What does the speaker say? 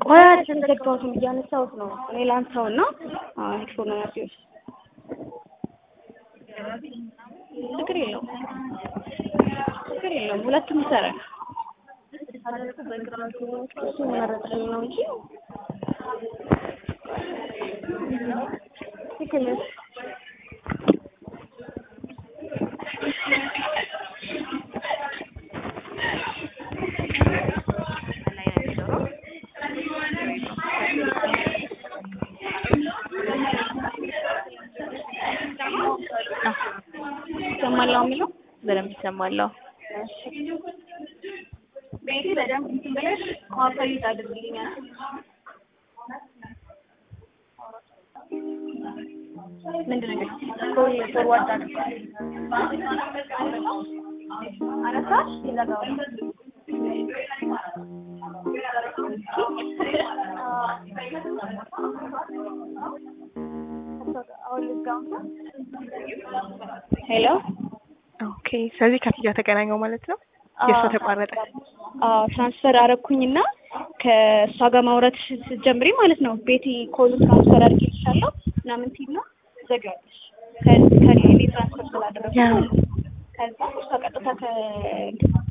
ቆይ አልዘጋሁትም እያነሳሁት ነው። እኔ ላንሳው እና ሄድፎን ናቸው ችግር የለውም ችግር የለውም። ሁለቱም ይሰራል። እሱ መረጥልኝ ነው እንጂ ትክክል ነሽ። ይሰማል አሁን የሚለው በደንብ ይሰማለሁ። ቤቴ በደንብ እንትን ብለሽ ኮምፕሊት አድርግልኛል። ምንድን ነው ኮል ፎርዋርድ አድርጋለሁ። አነሳሽ ይዘጋዋል። ሄሎ ኦኬ። ስለዚህ ከፍያ ተገናኘው ማለት ነው። የእሷ ተቋረጠ። አዎ ትራንስፈር አረኩኝና ከእሷ ጋር ማውራት ስትጀምሪ ማለት ነው ቤቲ ኮል ትራንስፈር አድርጌልሻለሁ ምናምን ሲል ነው ዘጋለሽ ከኔ ትራንስፈር ስላደረኩ ያ ከዛ እሷ ቀጥታ ከ